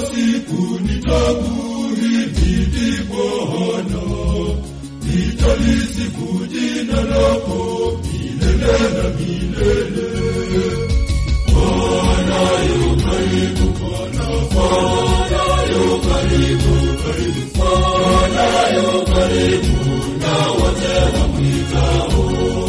siku nitakuhimidi Bwana, nitalisifu jina lako milele na milele. Bwana yu karibu, Bwana, Bwana yu karibu, karibu, Bwana yu karibu na wote wamwitao.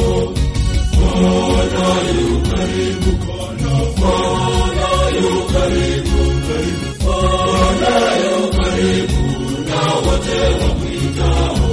Bwana yu karibu, Bwana, Bwana yu karibu, karibu, Bwana yu karibu na wote wamwitao.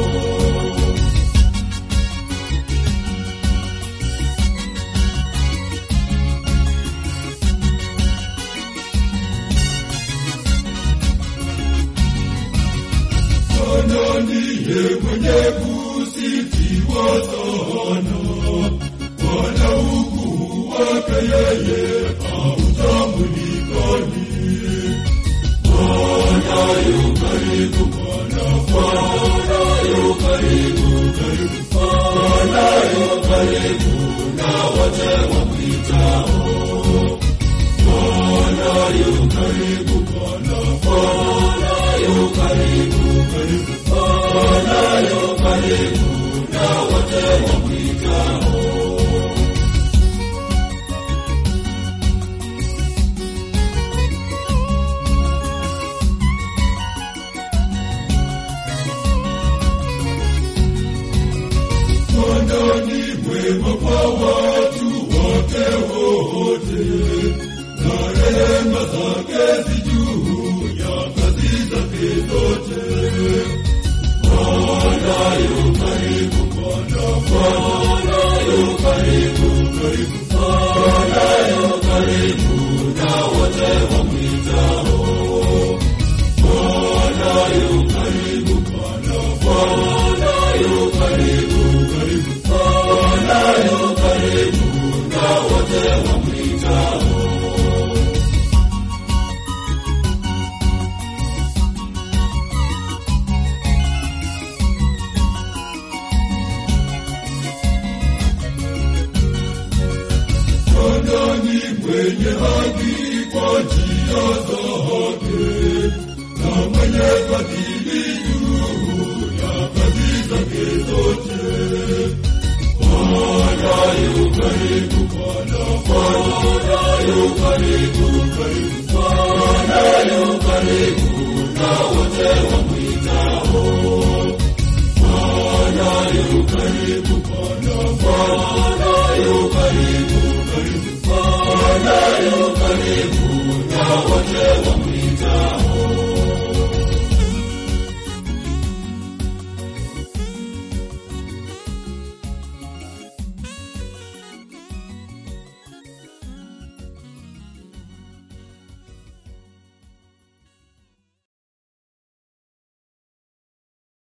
Bwana ndiye mwenye kusifiwa sana. Bwana ukuu wake yeye hautambulikani. Bwana yu karibu, Bwana, Bwana yu karibu, karibu, Bwana yu karibu na wote wamwitao. Bwana yu karibu, Bwana, Bwana yu karibu, karibu, Bwana yu karibu na wote wamwitao. Bwana ni mwema kwa watu wake wote, na rehema zake zi juu ya kazi zake zote. Bwana yu karibu, Bwana, Bwana yu karibu, karibu, Bwana yu karibu na wote wamwitao. Bwana yu karibu, Bwana, Bwana yu karibu, karibu, Bwana yu karibu na wote wamwitao. Bwana ni mwenye haki kwa njia zake, na mwenye fadhili juu ya kazi zake zote. Bwana yu karibu, Bwana, Bwana yu karibu, karibu, Bwana yu karibu na wote wamwitao. Bwana yu karibu, Bwana, Bwana yu karibu, karibu, Bwana yu karibu na wote